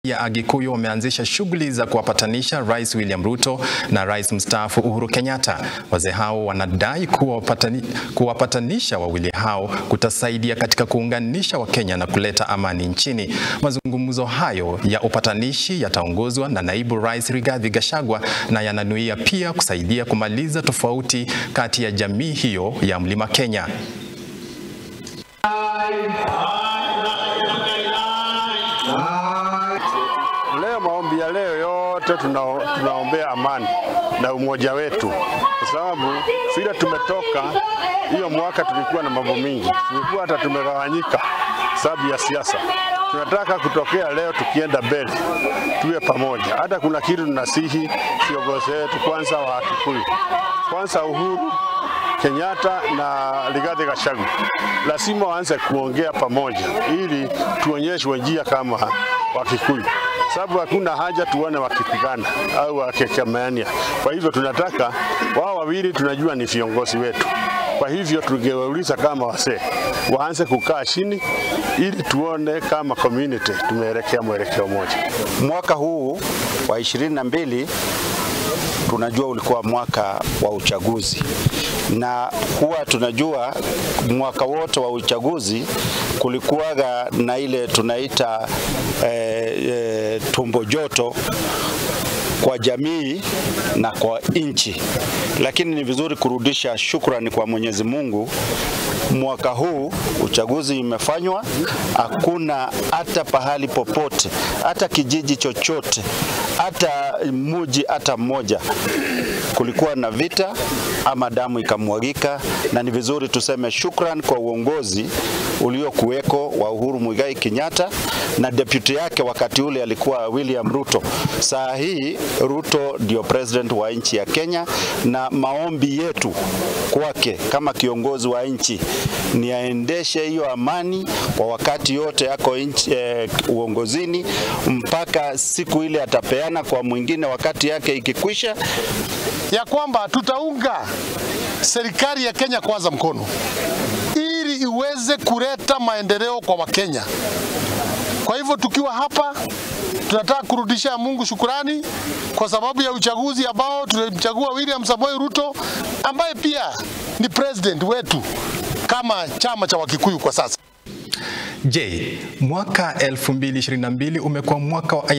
ya Agikuyu wameanzisha shughuli za kuwapatanisha Rais William Ruto na Rais mstaafu Uhuru Kenyatta. Wazee hao wanadai kuwapatani, kuwapatanisha wawili hao kutasaidia katika kuunganisha Wakenya na kuleta amani nchini. Mazungumzo hayo ya upatanishi yataongozwa na Naibu Rais Rigathi Gachagua na yananuia pia kusaidia kumaliza tofauti kati ya jamii hiyo ya Mlima Kenya. Leo maombi ya leo yote tuna, tunaombea amani na umoja wetu, kwa sababu vile tumetoka hiyo mwaka tulikuwa na mambo mingi, tulikuwa hata tumegawanyika sababu ya siasa. Tunataka kutokea leo tukienda mbele tuwe pamoja. Hata kuna kitu tunasihi viongozi wetu, kwanza wa Kikuyu, kwanza Uhuru Kenyatta na Rigathi Gachagua lazima waanze kuongea pamoja, ili tuonyeshwe njia kama Wakikuyu, sababu hakuna haja tuone wakipigana au wakekemeania. Kwa hivyo tunataka wao wawili, tunajua ni viongozi wetu. Kwa hivyo tungewauliza kama wasee waanze kukaa chini, ili tuone kama community tumeelekea mwelekeo moja. Mwaka huu wa ishirini na mbili tunajua ulikuwa mwaka wa uchaguzi na huwa tunajua mwaka wote wa uchaguzi kulikuwaga na ile tunaita eh, eh, tumbo joto kwa jamii na kwa nchi, lakini ni vizuri kurudisha shukrani kwa Mwenyezi Mungu. Mwaka huu uchaguzi imefanywa, hakuna hata pahali popote, hata kijiji chochote, hata muji hata mmoja kulikuwa na vita ama damu ikamwagika, na ni vizuri tuseme shukran kwa uongozi uliokuweko wa Uhuru Muigai Kenyatta na deputy yake wakati ule alikuwa William Ruto. Saa hii Ruto ndio president wa nchi ya Kenya, na maombi yetu kwake kama kiongozi wa nchi ni aendeshe hiyo amani kwa wakati yote yako nchi, eh, uongozini mpaka siku ile atapeana kwa mwingine wakati yake ikikwisha, ya kwamba tutaunga serikali ya Kenya kwanza mkono ili iweze kuleta maendeleo kwa Wakenya. Kwa hivyo tukiwa hapa tunataka kurudisha Mungu shukurani kwa sababu ya uchaguzi ambao tulimchagua William Samoei Ruto ambaye pia ni president wetu kama chama cha Wakikuyu kwa sasa. Je, mwaka 2022 umekuwa mwaka wa